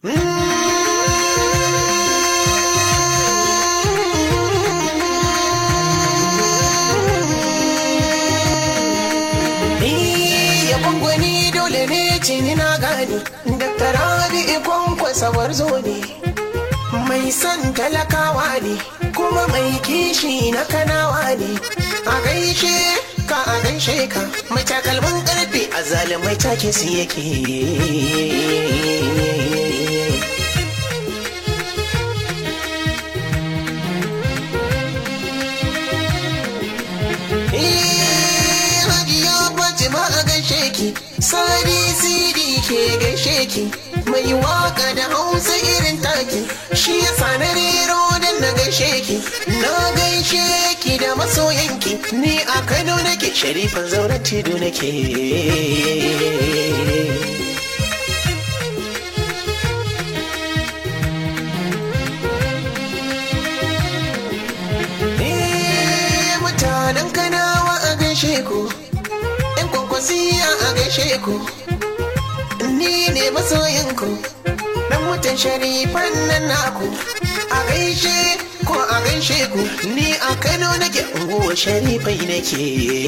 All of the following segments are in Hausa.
Yabon gwani dole ne ce ni na gane Dr. Rabi ikon kwasawar zo ne Mai son talakawa ne kuma mai kishi na kanawa ne A gaishe ka a gaishe ka mai takalmin karfe a zalimai take su yake Hajiya Fatima a gaishe ki, Sadi Sidi ke gaishe ki, mai waka da hausa irin taki, shi ya na rero don na gaishe ki, na gaishe ki da masoyanki, ni a Kano nake sharifan zauren tido nake. Eh, mutanen kanawa a gaishe ku yan kwakwasiya a gaishe ku ni ne masoyinku dan mutan sharifan nan naku a gaishe ko a gaishe ku ni a kano nake unguwa sharifai nake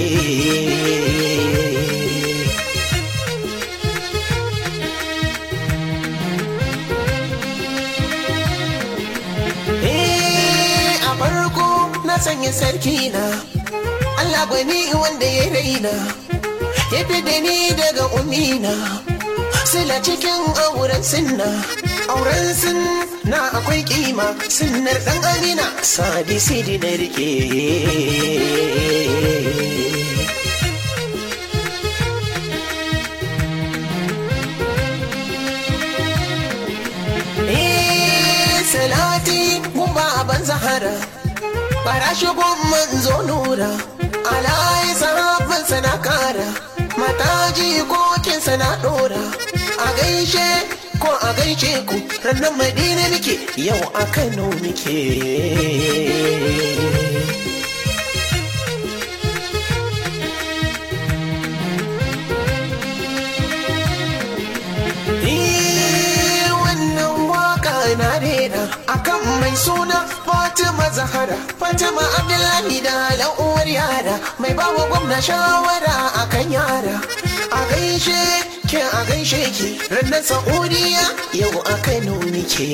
Eh, a farko na sanya sarki na Allah gwani wanda ya raina ya fi da ni daga umina sila cikin auren sinna auren sin na akwai kima sinnar dan amina sadi sidi na rike Eh, salati gumba ban zahara bara shigon manzo nura alayi sahabban sana kara mataji kokin sana dora a gaishe ko a gaishe ku rannan madina muke yau a kano muke Eh, wannan waka na rera akan mai suna Fatima Zahara Fatima Abdullahi da uwar yara mai bawa gwamna shawara akan yara a gaishe ke a gaishe ki ranar Saudiya yau a Kano nike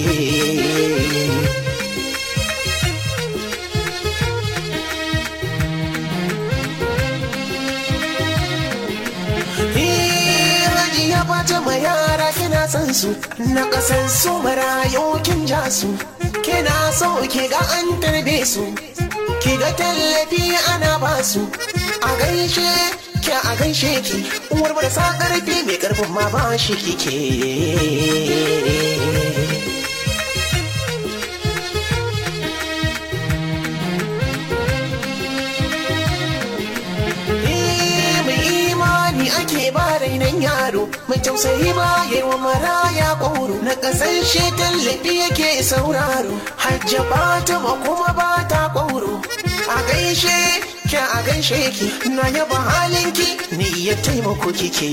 Hajiya Fatima yara kina san su na kasan su marayu kin ja su kina so ki ga an tarbe su ki ga tallafi ana ba su a gaishe ki a gaishe ki uwar da sa karfi mai karfin ma ba shi kike Eh, mai imani ake ba rainan yaro mai tausayi ba yi wa maraya ƙoro na ƙasashe tallafi yake sauraro hajja ba ta ma kuma ba ta ƙoro a gaishe ki a gaishe ki na yaba halinki ni ya taimako kike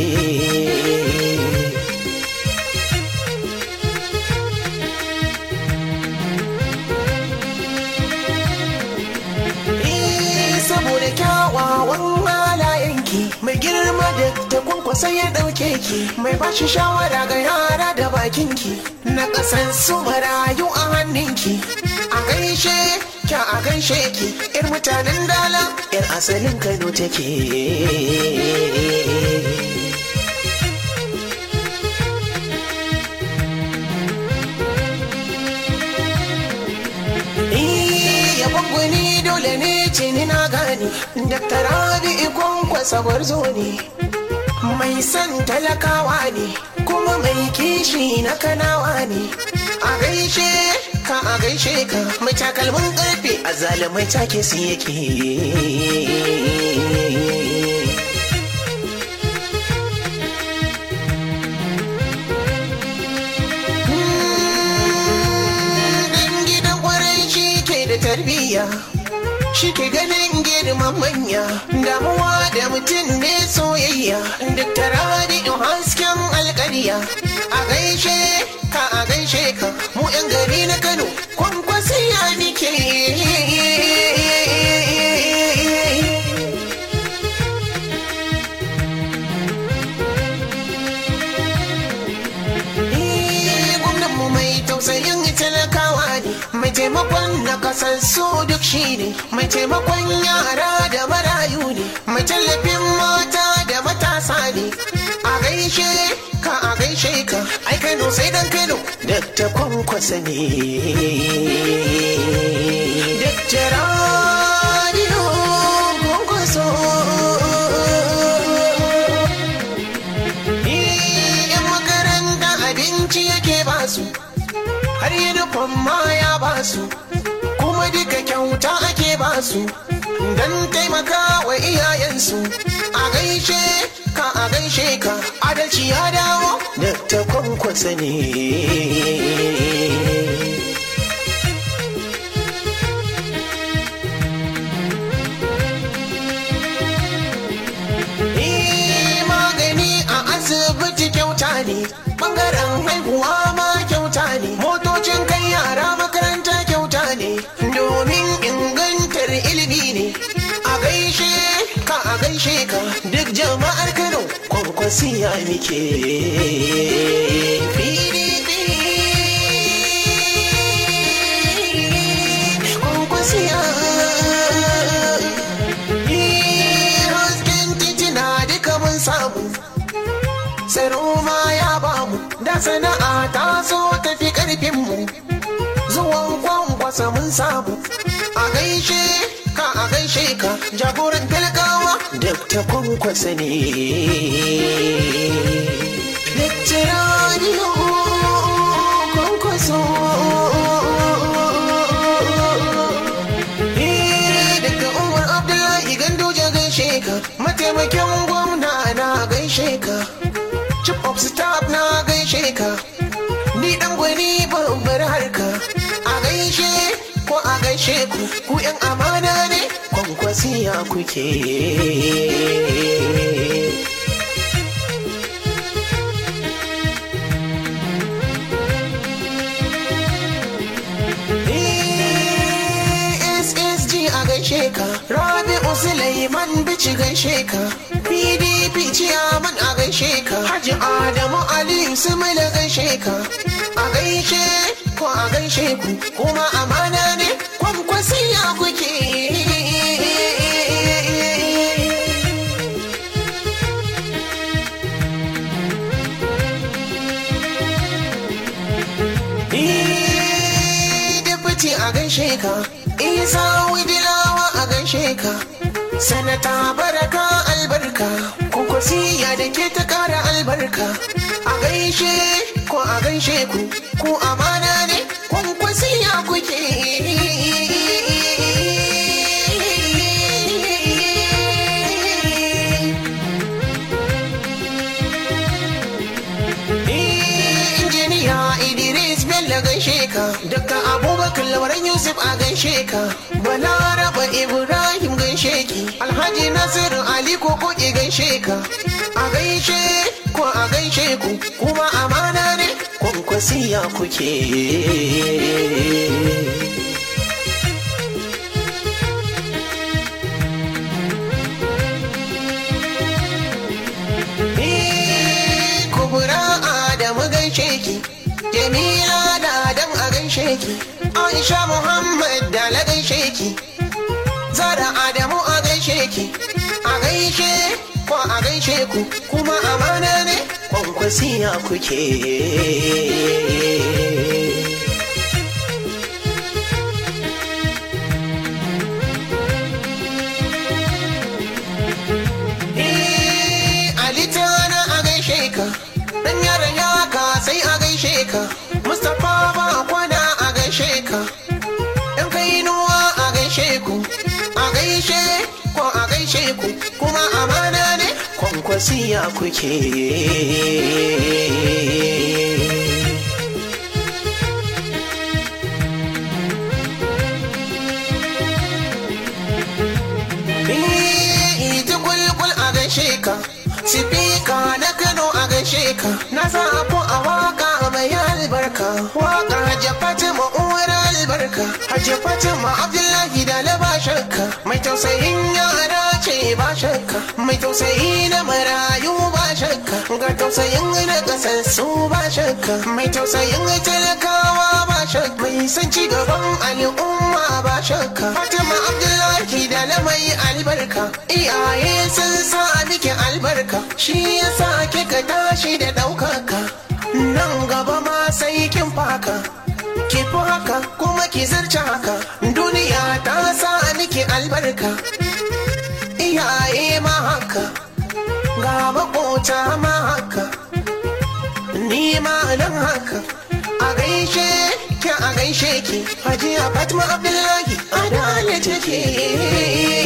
Eh, saboda kyawawan halayenki mai girma da ta kwankwasa ya ɗauke ki mai bashi shawara ga yara da bakinki na ƙasan su marayu a hannunki a gaishe kya a gaishe ki yar mutanen dala yar asalin kano take yabon gwani dole ne ce ni na gani Dr. Rabi ikon kwasawar zo ne mai son talakawa ne kuma mai kishi na kanawa ne a gaishe ka a gaishe ka mai takalmin karfe a zalimai take su yake Dan gidan kwarai shi ke da tarbiyya shi ke ganin girman manya damuwa da mutum ne soyayya duk tara da hasken alƙarya a gaishe mai taimakon na kasassu duk shi ne mai taimakon yara da marayu ne mai tallafin mata da matasa ne a gaishe ka a gaishe ka ai kano sai dan kano dakta kwankwasa ne dakta radio kwankwaso yan makaranta abinci yake basu har yunifom ma ya basu kuma duka kyauta ake basu don taimaka wa iyayensu a gaishe ka a gaishe ka adalci ya dawo da ta kwankwasa ne Eh, magani a asibiti kyauta ne bangaren haihuwa ma kyauta ne motocin kai yara makaranta kyauta ne domin ingantar ilimi ne a gaishe ka a gaishe ka duk jama'ar kano kwankwasiya muke PDP. Kwankwasiya. Eh, hasken titina duka mun samu tsaro ma ya bamu da sana'a ta so tafi karfinmu zuwan kwankwasa mun samu a gaishe ka a gaishe ka jagoran talakawa dakta kwankwasa ne dakta radio kwankwaso Eh, daga umar abdullahi gandoja gaishe ka mataimakin gwamna na gaishe ka chief of staff na gaishe ka ni dan gwani babbar harka a gaishe ko a gaishe ku ku yan amana ne kwankwasiya kuke SSG a gaishe ka Rabi'u Sulaiman bici gaishe ka PDP ciyaman a gaishe ka Haji Adamu Aliyu Sumila gaishe ka a gaishe ko a gaishe ku kuma amana ne kwankwasiya kuke Deputy a gaishe ka Isa Widilawa a gaishe ka Sanata Baraka albarka Kwankwasiya da ke ta kara albarka A gaishe ko a gaishe ku Ku amana ne kwankwasiya kuke injiniya Idris Bello gaishe ka daga Abubakar Labaran Yusuf a gaishe ka Balaraba Ibrahim gaishe ki Alhaji Nasiru Ali Koko ki gaishe ka a gaishe ko a gaishe ku kuma amana ne kwankwasiya kuke Eh, kubura Adamu gaishe ki Jamila da Adam a gaishe ki Aisha Muhammad da la gaishe ki Zara Adamu a gaishe ki a gaishe ko a gaishe ku kuma amana ne kwankwasiya kuke Eh, Ali Tana a gaishe ka Dan yaran yaka sai a gaishe ka Mustapha ba kwana a gaishe ka Yan kainuwa a gaishe ku A gaishe ko a gaishe ku Kuma amana ne kwankwasiya kuke Eh, ita kulkul a gaishe ka Sifika na Kano a gaishe ka Na zaɓo a waka mai albarka Waka Hajja Fatima uwar albarka Hajja Fatima Abdullahi da na ba shakka Mai tausayin yara ce ba shakka shakka mai tausayi na marayu ba shakka ga tausayin na kasassu ba shakka mai tausayin talakawa ba shakka mai san ci gaban al'umma ba shakka fatima abdullahi da na mai albarka iyaye sun sa miki albarka shi yasa kika tashi da ɗaukaka nan gaba ma sai kin faka ki fi haka kuma ki zarce haka duniya ta sa miki albarka iyaye ma haka ga makota ma haka ni ma nan haka a gaishe ki a gaishe ki hajiya fatima abdullahi adalci take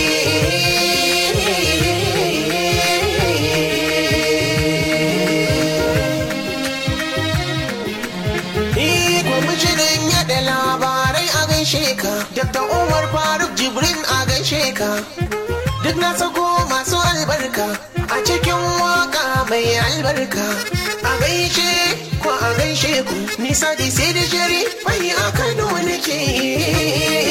kwamishinan yada labarai a gaishe ka dr umar faruk jibrin a gaishe ka duk na sako masu albarka a cikin waka mai albarka a gaishe ko a gaishe ku nisa da sai da shari fai a kano nake